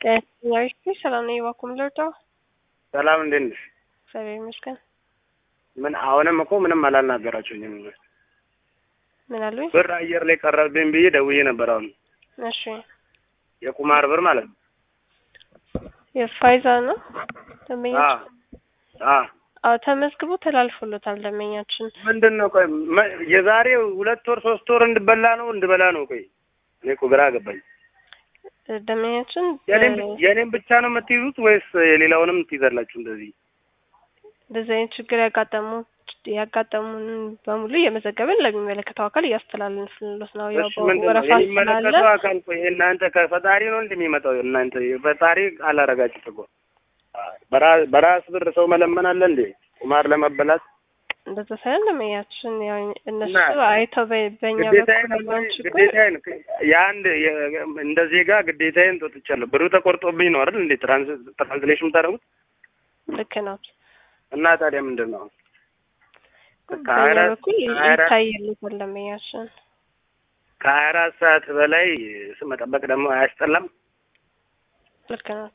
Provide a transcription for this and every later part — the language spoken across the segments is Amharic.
ጤና ሰላም ነኝ። እባክዎ ምን ልርዳው? ሰላም እንዴት ነሽ? እግዚአብሔር ይመስገን። ምን አሁንም እኮ ምንም አላናገራችሁኝም። ምን አሉኝ? ብር አየር ላይ ቀረብኝ ብዬ ደውዬ ነበር። አሁን እሺ የቁማር ብር ማለት ነው። የፋይዛ ነው ደንበኛችን? አ አዎ ተመዝግቦ ተላልፎሎታል ደንበኛችን። ምንድን ነው ቆይ መ- የዛሬ ሁለት ወር ሶስት ወር እንድበላ ነው እንድበላ ነው? ቆይ እኔ እኮ ግራ ገባኝ። ደንበኛችን የኔም በ- የኔም ብቻ ነው የምትይዙት ወይስ የሌላውንም ትይዛላችሁ? እንደዚህ እንደዚህ አይነት ችግር ያጋጠሙ ያጋጠሙን በሙሉ እየመዘገብን ለሚመለከተው አካል እያስተላለፍንሎት ነው። ያው እሺ ምንድን ነው ወረፋ ስላለ የሚመለከተው አካል ቆይ እናንተ ከፈጣሪ ነው እንደሚመጣው እናንተ ፈጣሪ አላረጋችሁት እኮ በራ- በራስ ብር ሰው መለመን አለ እንዴ ቁማር ለመበላት እንደዛ ሳይሆን ደንበኛችን ያው እነሱ እና አይተው በ- በእኛ ግዴታዬን በኩል ያለውን ችግር ግዴታዬን የአንድ የ- እንደ ዜጋ ግዴታዬን ተወጥቻለሁ። ብሩ ተቆርጦብኝ ነው አይደል እንዴ ትራንስ ትራንስሌሽን የምታደርጉት ልክ ነው። እና ታዲያ ምንድን ነው በእኛ ከሀያ አራት በኩል ሀያ አራት ይታይልታል ደንበኛችን። ከሀያ አራት ሰዓት በላይ መጠበቅ ደግሞ አያስጠላም? ልክ ነው።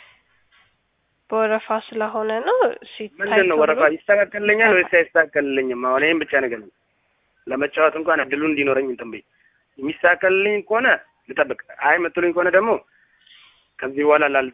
በወረፋ ስለሆነ ነው ሲታይ ምንድን ነው ተብሎ ወረፋ ይስተካከልልኛል ወይስ አይስተካከልልኝም? አሁን ይህም ብቻ ነገር ለመጫወት እንኳን እድሉ እንዲኖረኝ እንትን በይ። የሚስተካከልልኝ ከሆነ ልጠብቅ፣ አይ የምትሉኝ ከሆነ ደግሞ ከዚህ በኋላ ላል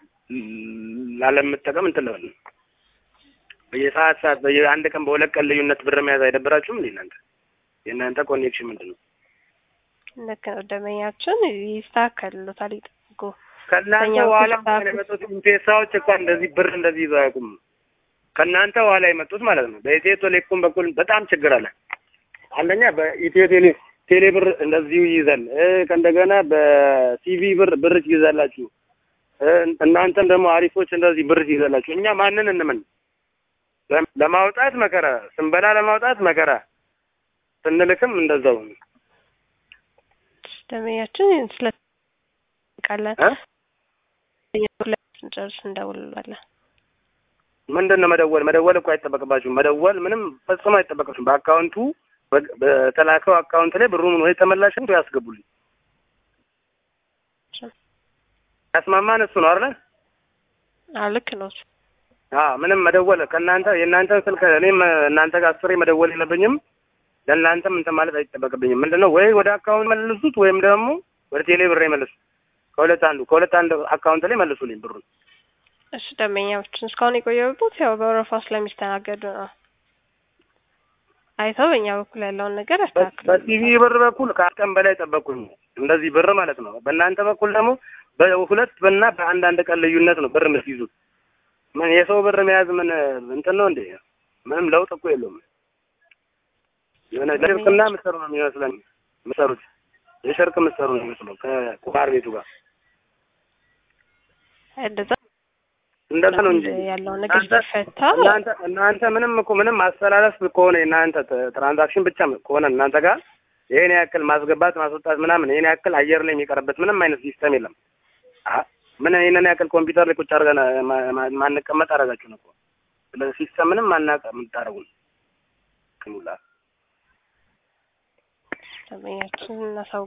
ላለመጠቀም እንትን ልበል። በየሰዓት ሰዓት በየአንድ ቀን በሁለት ቀን ልዩነት ብር መያዝ አይደብራችሁም እንዴ እናንተ? የእናንተ ኮኔክሽን ምንድን ነው? ልክ ነው ደንበኛችን ይስተካከልሎታል። ይጠብቁ። ከእናንተ በእኛ በኋላ በኩል እንኳን የመጡት ኢምፔሳዎች እንኳን እንደዚህ ብር እንደዚህ ይዘው አያውቁም። ከእናንተ በኋላ የመጡት ማለት ነው። በኢትዮ ቴሌኮም በኩል በጣም ችግር አለ። አንደኛ በኢትዮ ቴሌ ቴሌ ብር እንደዚሁ ይይዛል። እ ከእንደገና በሲቪ ብር ብር ትይዛላችሁ። እ እናንተም ደግሞ አሪፎች እንደዚህ ብር ትይዛላችሁ። እኛ ማንን እንምን? ለም- ለማውጣት መከራ፣ ስንበላ ለማውጣት መከራ፣ ስንልክም እንደዛው ደንበኛችን ስለ ቃለን እ ስንጨርስ እንደውልላለን። ምንድን ነው መደወል? መደወል እኮ አይጠበቅባችሁም። መደወል ምንም ፈጽሞ አይጠበቅባችሁም። በአካውንቱ በ- በተላከው አካውንት ላይ ብሩን ወይ ተመላሽ ወይ ያስገቡልኝ። ያስማማን እሱ ነው አይደል? አዎ ልክ ነው። አዎ ምንም መደወል ከእናንተ የእናንተን ስልክ እኔም እናንተ ጋር አስሬ መደወል የለብኝም። ለእናንተም እንትን ማለት አይጠበቅብኝም። ምንድን ነው ወይ ወደ አካውንት መልሱት ወይም ደግሞ ወደ ቴሌ ብር መልሱት። ከሁለት አንዱ ከሁለት አንድ አካውንት ላይ መልሱልኝ ብሩን። እሺ ደንበኛችን እስካሁን የቆየበት ያው በወረፋ ስለሚስተናገዱ ነው። አይተው በእኛ በኩል ያለውን ነገር ያስተካክሉ። በቲቪ ብር በኩል ከአንድ ቀን በላይ ጠበቅኩኝ። እንደዚህ ብር ማለት ነው። በእናንተ በኩል ደግሞ በሁለት እና በአንድ አንድ ቀን ልዩነት ነው ብር የምትይዙት። ምን የሰው ብር መያዝ ምን እንትን ነው እንዴ? ምንም ለውጥ እኮ የለውም። የሆነ ለሽርክና የምትሰሩ ነው የሚመስለን የምትሰሩት የሽርክ የምትሰሩ ነው የሚመስለው ከቁማር ቤቱ ጋር እንደዛ እንደዛ ነው እንጂ ያለውን ነገር እናንተ- ሲፈታ እናንተ እናንተ ምንም እኮ ምንም ማስተላለፍ ከሆነ የእናንተ ት- ትራንዛክሽን ብቻ ከሆነ እናንተ ጋር ይሄን ያክል ማስገባት ማስወጣት ምናምን ይሄን ያክል አየር ላይ የሚቀርበት ምንም አይነት ሲስተም የለም። አ ምን ይሄንን ያክል ኮምፒውተር ላይ ቁጭ አድርገን ማ- ማ- ማንቀመጥ አደረጋችሁን እኮ ስለዚህ ሲስተም ምንም አናውቅ የምታደርጉን ክሙላ ደንበኛችን እናሳው